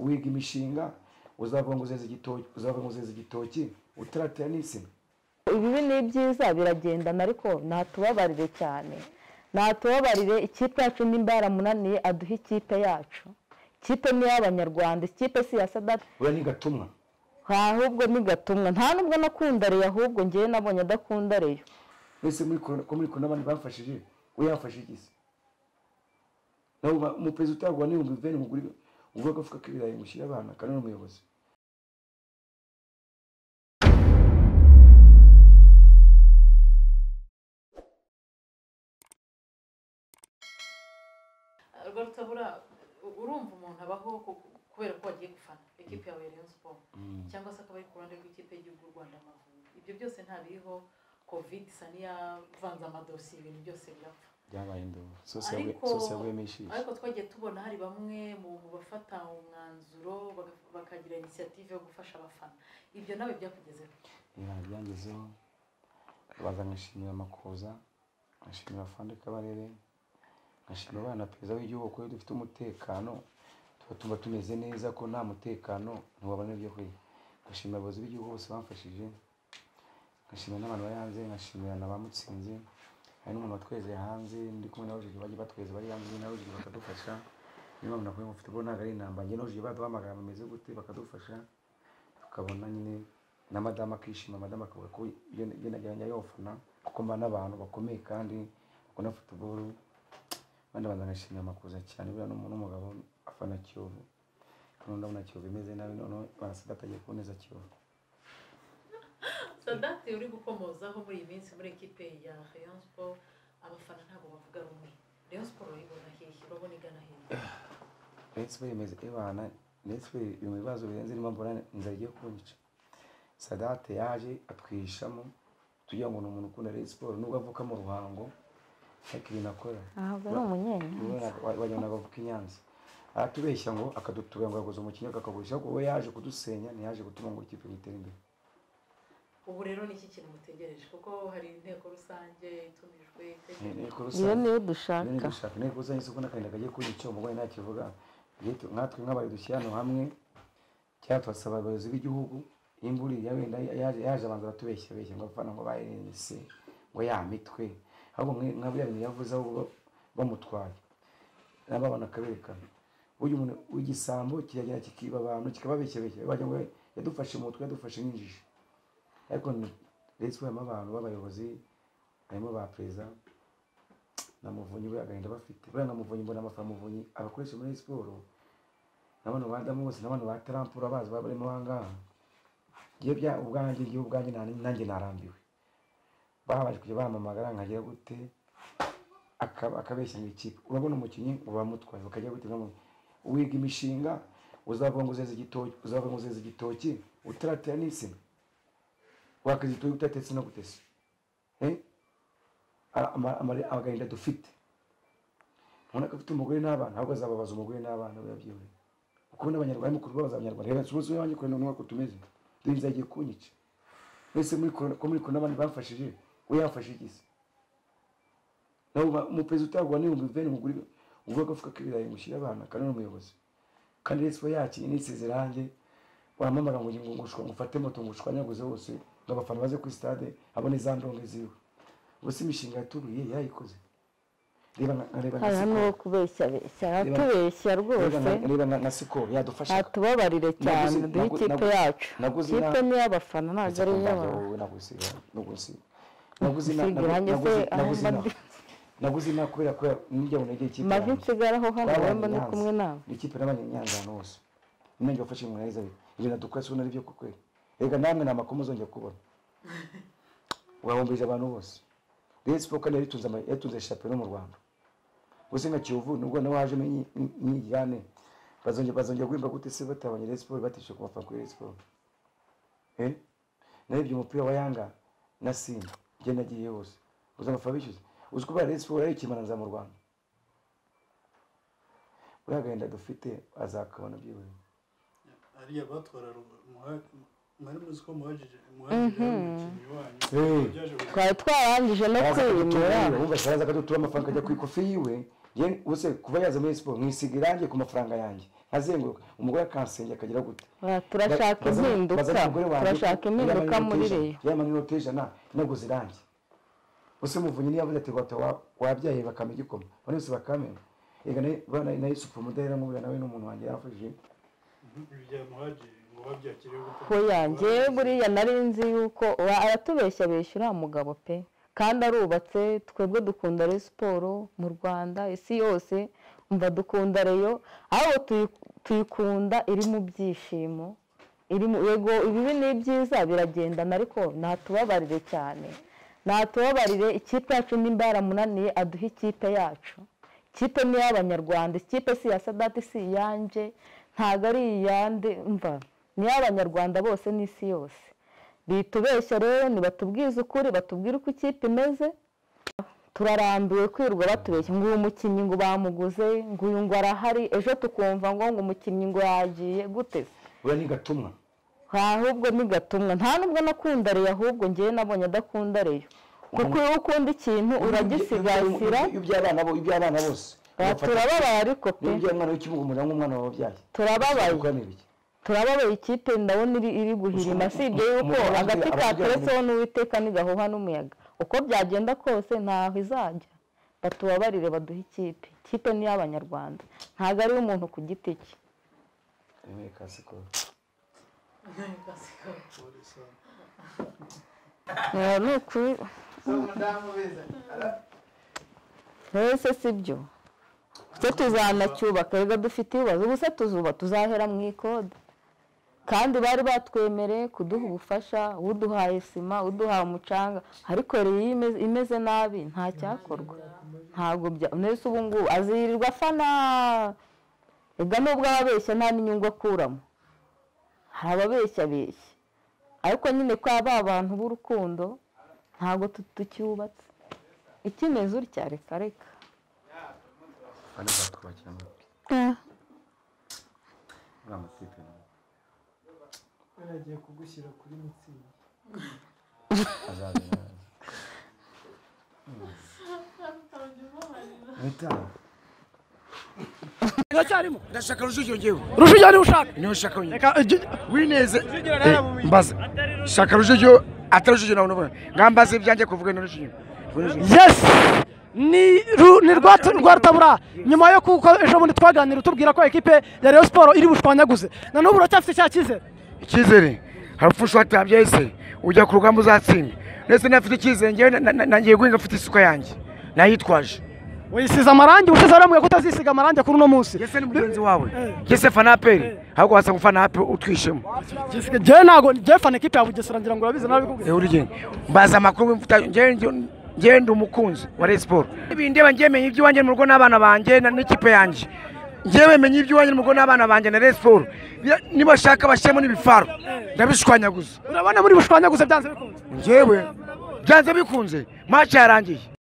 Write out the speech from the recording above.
wiga imishinga uzavuga ngo uzeze igitoki uzavuga ngo uzeze igitoki utaratera n'insina ibibi ni byiza biragendana ariko ntatubabarire cyane ntatubabarire ikipe yacu nimba yaramunaniye aduhe ikipe yacu ikipe ni iy'abanyarwanda ikipe si iya sadati uriya ni gatumwa ahubwo ni gatumwa nta nubwo nakunda reyo ahubwo ngewe nabonye adakunda reyo mbese muri korona- ko muri kora n'abandi bamfashije we yafashe igisi nawe ba- umuperezida utarwa n'ibihumbi bibiri muguri ugura agafuka k'ibirayi mushyire abana kanone umuyobozi rwarutabura urumva umuntu abaho ku- kubera ko wagiye gufana ikipe yawe ya rayon siporo cyangwa se akaba ari ku ruhande rw'ikipe y'igihugu u rwanda amavubi ibyo byose ntabiriho covid isa n'iyavanze amadosiye ibintu byose birapfa byabaye induba Ariko- sose yaguyemo ishishi ariko twagiye tubona hari bamwe mu mu bafata umwanzuro baga- bakagira inisiyative yo gufasha abafana ibyo nawe byakugezeho ibintu byangezeho baza nkashimira amakuza nkashimira afande kabarere nkashimira abana perezida w'igihugu kuko iyo dufite umutekano tuba tumva tumeze neza ko nta mutekano ntiwabona ibyo kurya nkashimira abayobozi b'igihugu bose bamfashije nkashimira n'abantu bari hanze nkashimira na ba mutsinzi hari n'umuntu watwezeye hanze ndi kumwe na rujigi bajya batweza bari hanze na rujigi bakadufasha niyo mpamvu nakuye mufite ubwo ntabwo ari intambara njye na rujigi baduhamagara bameze gute bakadufasha tukabona nyine na madamu akishima madamu akavuga ko iyo iyo najyanye yofana kuko mba n'abantu bakomeye kandi bakunda futuboro abandi banza ngashimira amakuza cyane buriya n'umu- n'umugabo afana kiyovu noneho ndabona kiyovu imeze nabi noneho barasada atagiye kuboneza kiyovu sadate uri gukomozaho muri iyi minsi muri ekipe ya rayon siporo abafana ntabwo bavuga rumwe rayon siporo urayibona hehe urabona igana hehe ndetse bemeza ibana ndetse biri mu bibazo birenze irimo mbona inzara igiye kunyica sadate yaje atwihishamo tugira ngo ni umuntu ukunda Rayon siporo nubwo avuka mu ruhango ariko ibintu akora ntabwo ari umunyenyanza wajyana bavuka i Nyanza aratubeshya ngo akadutuba ngo yaguze umukinnyi akagurisha ariko we yaje kudusenya ntiyaje gutuma ngo ikipe ngo itere imbere ubu rero ni iki kintu mutegereje kuko hari inteko rusange itumijwe Ni- itegereje ni inteko iyo rusange niyo Iyo ni dushaka gushaka inteko rusange isoko n'akarinda kagiye kunyica umugore nta kivuga Yetu- nkatwe nk'abaye dushyira hano hamwe cyangwa twasaba abayobozi b'igihugu iyo imvura iri wenda yaje yaje abanza aratubeshya beshya ngo abafana ngo bayirenze ngo ya mitwe ahubwo mwe- nka buriya bintu yavuze ahubwo bamutwaye nabo abana akaberekana uyu muntu w'igisambo kiragenda kikiba abantu kikababeshyabeshya bajya ngo yadufashe mu mutwe yadufashe n'injiji ariko ndetse harimo abantu b'abayobozi harimo ba perezida na muvunyi we agahinda bafite buriya na muvunyi mbona amafaranga muvunyi abakoresha muri siporo n'abantu ba damu bose n'abantu ba tarampura bazi baba barimo aha ngaha ngiye bya ubwanjye ngiye ubwanjye nta- nanjye narambiwe bahabanje kujya bahamamagara nkagira gute akaba- akabeshya mu ikipe urabona umukinnyi uba wamutwaye bakagira gute nkamu- wiga imishinga uzavuga ngo uzeze igitoki uzavuga ngo uzeze igitoki utaratera n'insina wakaza igitoki utatetse no gutese Eh? Ara- ama- ama- agahinda dufite ubona ko afite umugore n'abana ahubwo azababaza umugore n'abana we yabyihoreye kuko ubundi abanyarwanda arimo kubabaza abanyarwanda reba nsubize iwanjye kure n'umwe ko tumeze dore inzara igiye kunyica mbese muri korona- ko muri korona n'abandi bamfashije we yafashe igisi nawe ba- umuperezida utarwa n'ibihumbi bibiri muguri ubwo agafuka k'ibirayi mushyire abana kanone umuyobozi kandi resipo yakinnye n'isize irange wampamagara ngo ngo ngushwa ngo ufate moto ngo ushwanyaguze hose ngo abafana baze kuri stade abone za ndonke ziwe ubuse imishinga yaturiye yayikoze reba nka- reba nka hariya ni sikoro uwo kubeshya beshya aratubeshya Reba rwose nka- reba nka- nka sikoro yadufasha ntatubabarire cyane Naguze- duhe nagu- ikipe nagu- yacu naguze ikipe ina- ni iy'abafana ntabwo ari iy'abantu naguze inama kubera ko nijyaho nagiye ikipe mavi yanjye. nsigaraho hano Twabanye wemba ndi Nyanza. kumwe nawe Ni ikipe n'abanyanyanza ahantu hose nanjye wafashe mu neza ibintu dukora si ubona ari byo koko reka namwe nta makuru muzongera kubona wahombije abantu bose rero siporo kandi yari itunze ama- yatunze shapero mu rwanda gusa nka kiyovu nubwo nawe waje mwigane bazongera bazongera guhemba gute se batabonye rero siporo batishyuye ku mafaranga kuri rero siporo Eh? narebye umupira wa yanga na simba njye nagiye hose gusa amafaranga bishyuza uzi ko rero siporo ari ikimananza mu rwanda uriya agahinda dufite azakabona byihuse ariya batwara mwari muzi ko muhagije muhagije ari umukinnyi wanyu Hey. byaje kugira- twari twarangije no kwimura wumva araza akadutura amafaranga ajya ku ikofi yiwe Njye- ubuse kuva yaza muri siporo mwisiga irangi ku mafaranga yanjye azenguruka umugore akansengera akagira gute Ah, turashaka Bazana- impinduka bazana umugore wanjye, turashaka impinduka yambaye muri inoti ijana, reyo yambaye inoti ijana ntabwo zirangiye ese muvunyi niyo yavuze ati wata wa- wabyaye bakame igikoma bane bose bakamenya reka nawe na yusufu umudahera nkubwira nawe ni umuntu wanjye yafashije ibya muhaji ngo babyakire gute hoya njyewe buriya nari nzi yuko wa- aratubeshya besha uriya mugabo pe kandi arubatse twebwe dukunda reyo siporo mu rwanda isi yose umva dukunda reyo ahubwo tuyi- tuyikunda iri mu byishimo iri mu yego ibibi ni byiza biragendana ariko ntatubabarire cyane ntatubabarire ikipe yacu nimba yaramunaniye aduhe ikipe yacu ikipe ni iy'abanyarwanda ikipe si iya sadati si iyanjye ntabwo ari iyande mva ni iy'abanyarwanda bose n'isi yose bitubeshya rero nibatubwize ukuri batubwire uko ikipe imeze turarambiwe kwirwa batubeshya ngo uyu mukinnyi ngo bamuguze ngo uyu ngo arahari ejo tukumva ngo ngo umukinnyi ngo yagiye gute se buriya ni gatumwa ahubwo ni gatumwa nta nubwo nakunda reyo ahubwo njyewe nabonye adakunda reyo kuko iyo ukunda ikintu uragisigasira Ibyo- iby'abana bo- iby'abana bose Ah, turababaye ariko pe niba byari umwana w'ikibuga umurira nk'umwana wababyaye turababaye Ukamira iki? turababaye ikipe ndabona iri iri guhirima si ibyo yuko Umugabo agati abagira- kateretseho n'uwiteka ntigahuha n'umuyaga uko byagenda kose ntaho izajya batubabarire baduhe ikipe ikipe ni iy'abanyarwanda ntabwo ari iy'umuntu ku giti cye Ari muri kasikoro. polisi Eh, ni ukuri mbese si byo twe tuzanacyubaka reka dufite ibibazo ubusa tuzuba tuzahera mu ikode kandi bari batwemereye kuduha ubufasha uduhaye sima uduhaye umucanga ariko rero iyo imeze- imeze nabi nta cyakorwa ntabwo bya mbese ubu ngubu azirirwa afana reka nubwo ababeshya nta n'inyungu akuramo hari ababeshya abeshya ariko nyine kwa ba bantu b'urukundo ntabwo tu- tucyubatse ikimeze utya reka reka Bane batwubakira mu- muri amakipe nawe. yaragiye kugushyira kuri mitsingi Azaza nawe. Witaho. iracyarimo ndashaka rujugira ngewe rujugira niba ushaka niyo nshaka wenyine reka igi- wineze nawe Eh, mbaza shaka rujugira atari rujugira nawe nubona ngambaze ibyanjye kuvuga na rujugira yes ni ru- ni rwa rwa rutabura nyuma yo kuko ejo bundi twaganira utubwira ko ekipe ya Rayon Sport iri bushwanyaguze na n'ubu uracyafite cya cyizere icyizere harapfa ushwatambye ese ujya ku rugamba uzatsinda ndetse nafite icyizere ngewe na- na- nangiye guhinga mfite isuka yanjye nayitwaje wisize amarangi ushize waramubwiye ko utazisiga amarangi kuri uno munsi ese ni mugenzi wawe ese fanaperi ahubwo wasa gufanapa utwishemo Jessica, njyewe ntabwo njyewe fana ekipe ya bugesera ngira ngo urabizi nawe bikubwira ewe urugendo mbaza amakuru mfata- ngewe ngewe- ngewe ndi umukunzi wa Rayon Sport ibindeba ngewe menya iby'iwanjye mu rugo n'abana banjye na- n'ikipe yanjye ngewe menya iby'iwanjye mu rugo n'abana banjye na Rayon Sport Bira- nibashaka bashyiremo n'ibifaro ndabishwanyaguza urabona muri bushwanyaguze byanze bikunze ngewe byanze bikunze match yarangiye